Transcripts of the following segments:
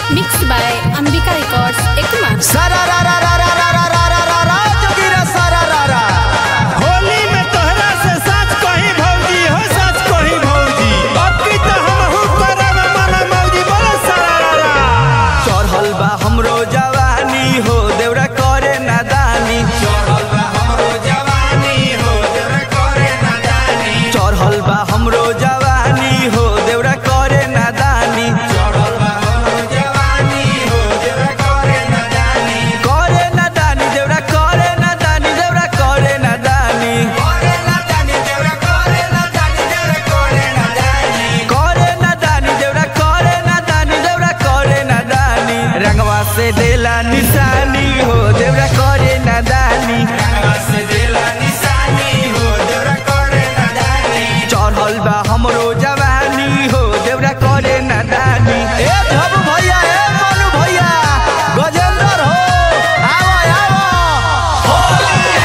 Mixed by Ambika Records, Ekuma. सारा रा रा रा रा रा रा रा रा रा रा जोगिरा सारा रा रा होली में तोहरा से सच कही भौजी हो सच कही भौजी अब की तो हमहू करब मन मौजी बोलो सरारा चढ़ल बा हमरो जवानी हो देवरा करे नादानी चढ़ल बा हमरो जवानी हो देवरा करे नादानी चढ़ल बा हमरो जवानी हो देवरा करे नादानी चढ़ल बा हमरो जवानी हो देवरा करे नादानी करे नादानी देवरा करे नादानी देवरा करे नादानी करे नादानी देवरा करे नादानी देवरा करे नादानी करे नादानी देवरा करे नादानी देवरा करे नादानी रंगवा से देला निशानी हो देवरा करे नादानी रंगवा से देला निशानी हो देवरा करे नादानी चढ़ल बा हमरो जवानी हो देवरा करे नादानी ए धब भैया ए मनु भैया गजेंद्र हो आवा आवा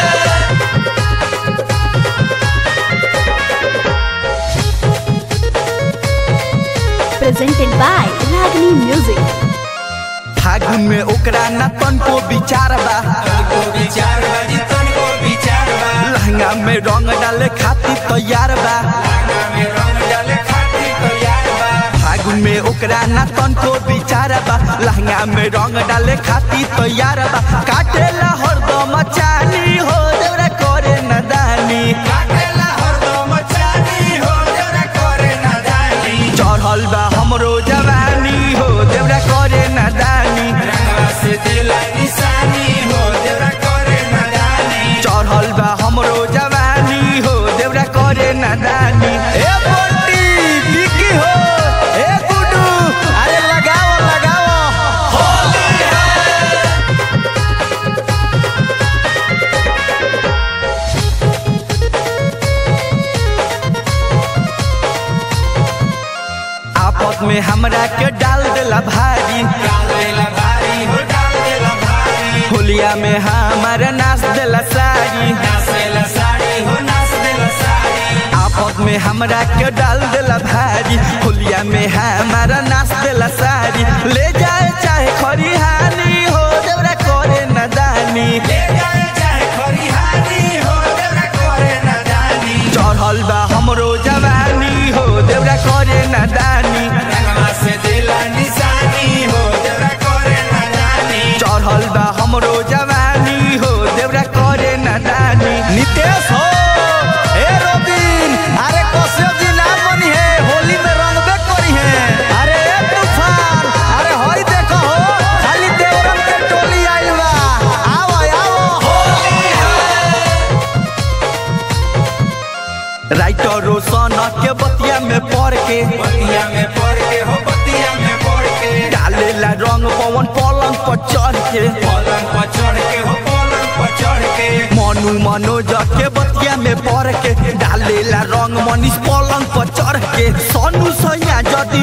Presented by Ragini Music. फागुन में ओकरा न तनको विचार बा लहंगा में रंग डाले खातिर तैयार बा फागुन में ओकरा न तनको विचार बा लहंगा में रंग डाले खातिर तैयार बा काटेला हरदम चानी हो देवरा करे नदानी चढ़ल बा हमरो जवानी हो देवरा करे नदानी चढ़ल बा हमरो जवानी हो देवरा करे नादानी ए बंटी बिकी हो ए गुडू अरे लगाओ लगाओ आपस में हमरा के डाल देला भारी होलिया में हमारा नाच देला सारी आपस में हमरा के डाल देला भारी होलिया में हमारा नाच देला सारी ले जाए चाहे खरिहानी हो देवरा करे नदानी चढ़ल बा हमरो जवानी हो देवरा करे नदानी चढ़ल बा हमरो जवानी हो देवरा करे नदानी नितेश हो ए रोबिन अरे कश्यप जी नाम बनी है होली में रंगबे करी है अरे ए तूफान अरे हई देखो हो खाली देवरम के टोली आइल बा आओ आओ राइटर रोशन के बतिया में पढ़ के डालेला रंग पवन पलंग पर चढ़ के मनु मनोज के बतिया में पढ़ के डालेला रंग मनीष पलंग पर चढ़ के सोनू सैया जदि